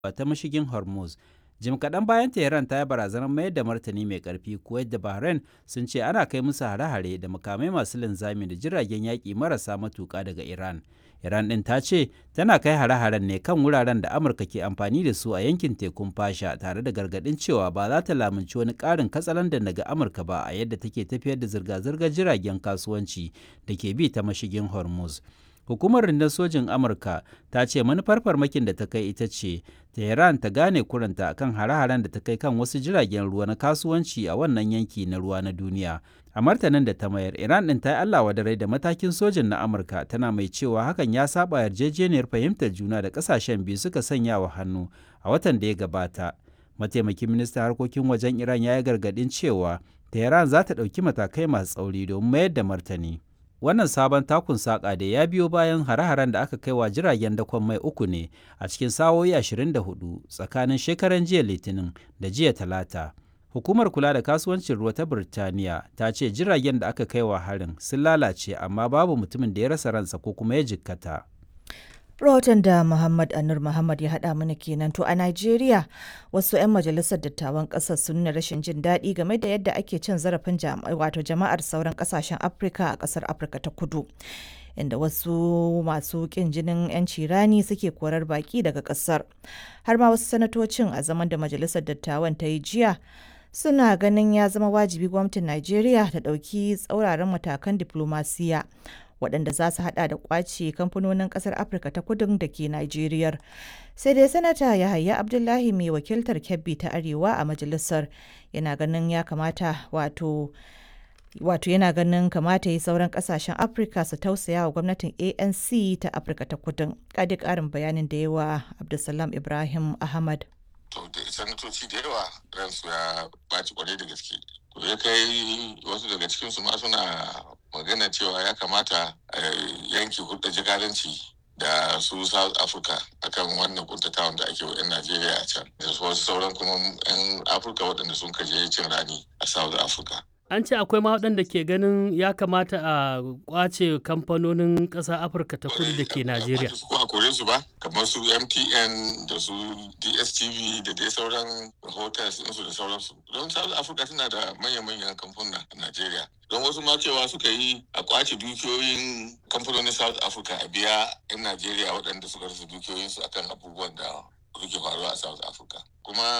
ta mashigin Hormuz. Jim kaɗan bayan Tehran ta yi barazanar mayar da martani mai ƙarfi, Kuwait da Bahrain sun ce ana kai musu hare-hare da makamai masu linzami da jiragen yaƙi marasa matuƙa daga Iran. Iran ɗin ta ce tana kai hare-haren ne kan wuraren da Amurka ke amfani da su a yankin tekun fasha tare da gargaɗin cewa ba za ta lamunci wani ƙarin katsalandan daga Amurka ba a yadda take tafiyar da zirga-zirgar jiragen kasuwanci da ke bi ta mashigin Hormuz. Hukumar rundun sojin Amurka ta ce manufar farmakin da ta kai ita ce Tehran ta gane kuranta kan hare-haren da ta kai kan wasu jiragen ruwa na kasuwanci a wannan yanki na ruwa na duniya. A martanin da ta mayar, Iran ɗin ta yi Allah wadarai da matakin sojin na Amurka tana mai cewa hakan ya saba yarjejeniyar fahimtar juna da ƙasashen biyu suka sanya wa hannu a watan da ya gabata. Mataimakin ministan harkokin wajen Iran ya yi gargaɗin cewa Tehran za ta ɗauki matakai masu tsauri domin mayar da martani. Wannan sabon takun saƙa da ya biyo bayan hare-haren da aka kai wa jiragen dakon mai uku ne a cikin sa'o'i 24 tsakanin shekaran jiya Litinin da jiya Talata. Hukumar kula da kasuwancin ruwa ta Birtaniya ta ce jiragen da aka kai wa harin sun lalace amma babu mutumin da ya rasa ransa ko kuma ya jikkata. Rahoton da Muhammad Anur Muhammad ya haɗa mana kenan to a Najeriya wasu 'yan majalisar dattawan ƙasar sun nuna rashin jin daɗi game da yadda ake cin zarafin wato jama'ar sauran ƙasashen Afirka a ƙasar Afirka ta kudu. Inda wasu masu ƙin jinin 'yanci rani suke korar baƙi daga ƙasar. Har ma wasu sanatocin a zaman da majalisar dattawan ta yi jiya suna ganin ya zama wajibi gwamnatin Najeriya ta ɗauki tsauraran matakan diflomasiya waɗanda za su hada da kwace kamfanonin ƙasar afirka ta kudin da ke najeriya sai dai sanata yahaya abdullahi mai wakiltar kebbi ta arewa a majalisar yana ganin ya kamata wato wato yana ganin kamata yi sauran kasashen afirka su tausaya wa gwamnatin anc ta afirka ta kudin kadi karin bayanin da yawa abdulsalam ibrahim ahmad to da sanatoci da yawa ransu ya ɓaci kwarai da gaske to ya kai wasu daga cikinsu ma suna magana cewa ya kamata a yanki hulɗa jikadanci da su south africa akan wannan kuntatawan da ake wa 'yan najeriya a can da wasu sauran kuma 'yan afirka waɗanda sun kaje cin rani a south africa an ce akwai ma waɗanda ke ganin ya kamata a kwace kamfanonin ƙasar afirka ta kudu da ke najeriya su a kore su ba kamar su mtn da su dstv da dai sauran hotels ɗinsu da sauransu don south africa tana da manya-manyan kamfuna a najeriya don wasu ma cewa suka yi a kwace dukiyoyin kamfanonin south africa a biya 'yan najeriya waɗanda suka rasa dukiyoyinsu akan abubuwan da suke faruwa a south africa kuma